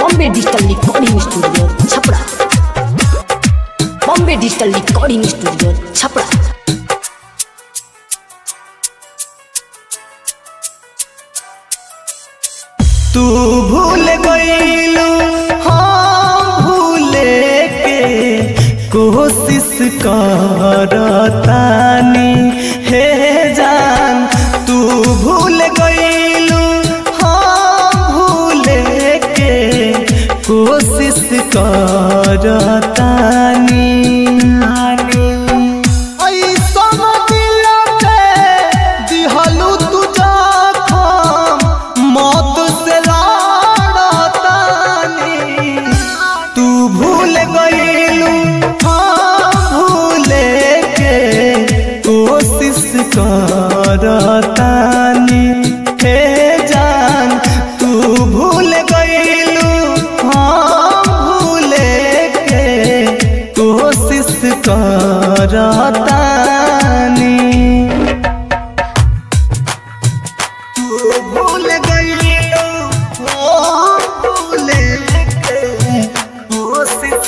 Bombay digital recording studio Chhapra Bombay digital recording studio Chhapra तू भूल गईलू हाँ भूले के कोशिश करतानी हे जान तू भूल गईलू हाँ भूले के कोशिश करतानी ऐसन दिल पे दिहलू तू जखम मौत से लड़तानी तू भूल गईलू हाँ भूले के कोशिश करतानी हे जान तू भूल गईलू हाँ भूले के कोशिश करतानी तू भूल गईलू हाँ भूले के कोशिश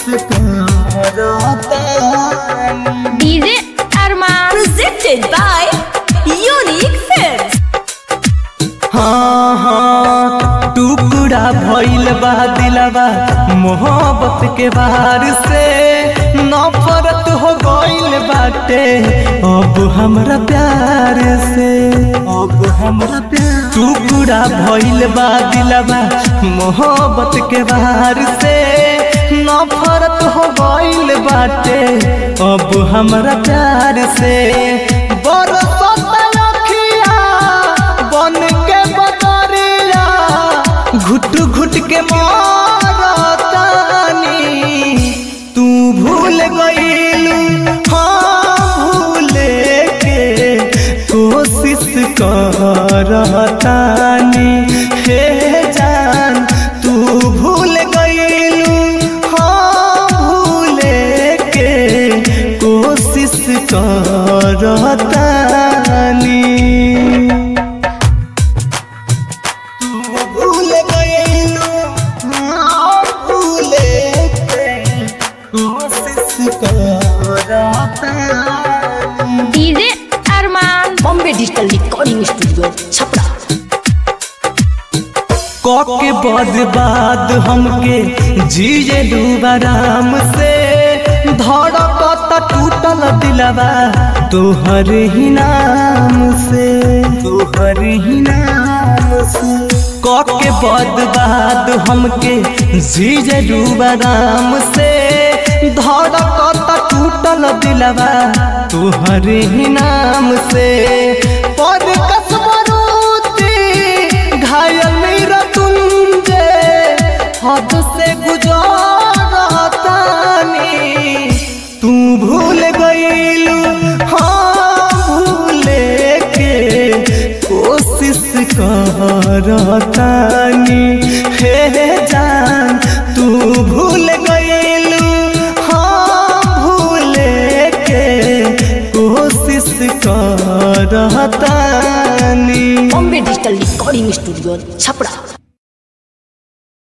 करतानी DJ Armaan presented by unique films हाँ हाँ टुकड़ा भइल बा दिलवा मोहब्बत के बाहर से नफरत हो गइल बाटे अब हमरा प्यार से अब हमरा प्यार टुकड़ा भइल बा दिलवा मोहब्बत के बाहर से नफरत हो गइल बाटे अब हमरा प्यार से बरसत अखिया बन के बदरिया घुट घुट के मारतानी तू भूल गईलू हाँ भूले के कोशिश करतानी हे जान तू भूल गईलू हाँ भूले के कोशिश करतानी भूल गईलू हाँ भूले के कोशिश करतानी DJ Armaan Bombay digital recording studio Chhapra के बर्बाद हमके जिए आराम से धड़कत टूटल दिलवा तोहर ही नाम से तोहर ही नाम से के बर्बाद हमके जिए आराम से धड़कत टूटल दिलवा तोहर ही नाम से पर कसमरूती घायल मेरा तुंजे हद से गुजारतानी तू भूल गईलू हाँ भूले के कोशिश करतानी हे जान तू भूल गईलू हाँ भूले के कोशिश करतानी Bombay digital recording studio Chhapra